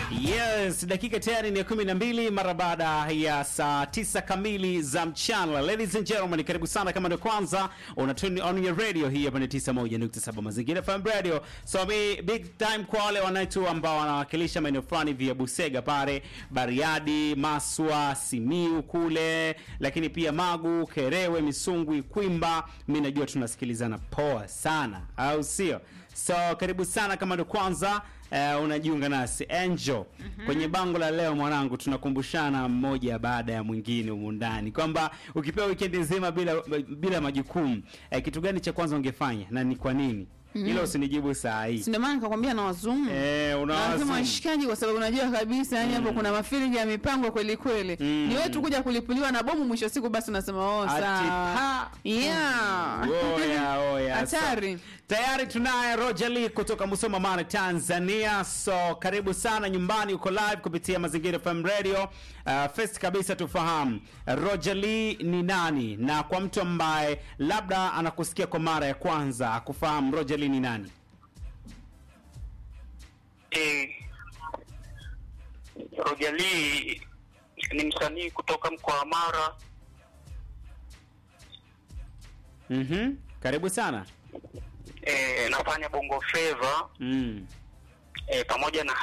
Yes, dakika tayari ni ya kumi na mbili mara baada ya saa tisa kamili za mchana. Ladies and gentlemen, karibu sana kama ndio kwanza una tune on your radio hii hapa ni 91.7 Mazingira FM Radio. So mi big time kwa wale wanaitu ambao wanawakilisha maeneo fulani vya Busega pale, Bariadi, Maswa, Simiu kule, lakini pia Magu, Kerewe, Misungwi, Kwimba. Mimi najua tunasikilizana poa sana, au sio? So karibu sana kama ndio kwanza uh, unajiunga nasi Angel. Kwenye bango la leo mwanangu, tunakumbushana mmoja baada ya mwingine humu ndani kwamba ukipewa wikendi nzima bila bila majukumu eh, kitu gani cha kwanza ungefanya na ni kwa nini? Hilo usinijibu saa hii. Si ndio maana nikakwambia na wazumu Eh, unawaza lazima washikaji, kwa sababu unajua kabisa yani hapo kuna mafilingi ya mipango kweli kweli. Mm. Ni wewe tu kuja kulipuliwa na bomu, mwisho wa siku basi unasema oh, Ati sawa. pa. Yeah. Oya, oya. Hatari. So, tayari tunaye Roger Lee kutoka Musoma Mara, Tanzania. So karibu sana nyumbani, uko live kupitia Mazingira FM Radio. Uh, first kabisa tufahamu Roger Lee ni nani, na kwa mtu ambaye labda anakusikia kwa mara ya kwanza akufahamu Roger Lee ni nani? Eh, Roger Lee ni msanii kutoka mkoa wa Mara. Mhm. Karibu sana. Eh, nafanya bongo flava Mm. eh, pamoja na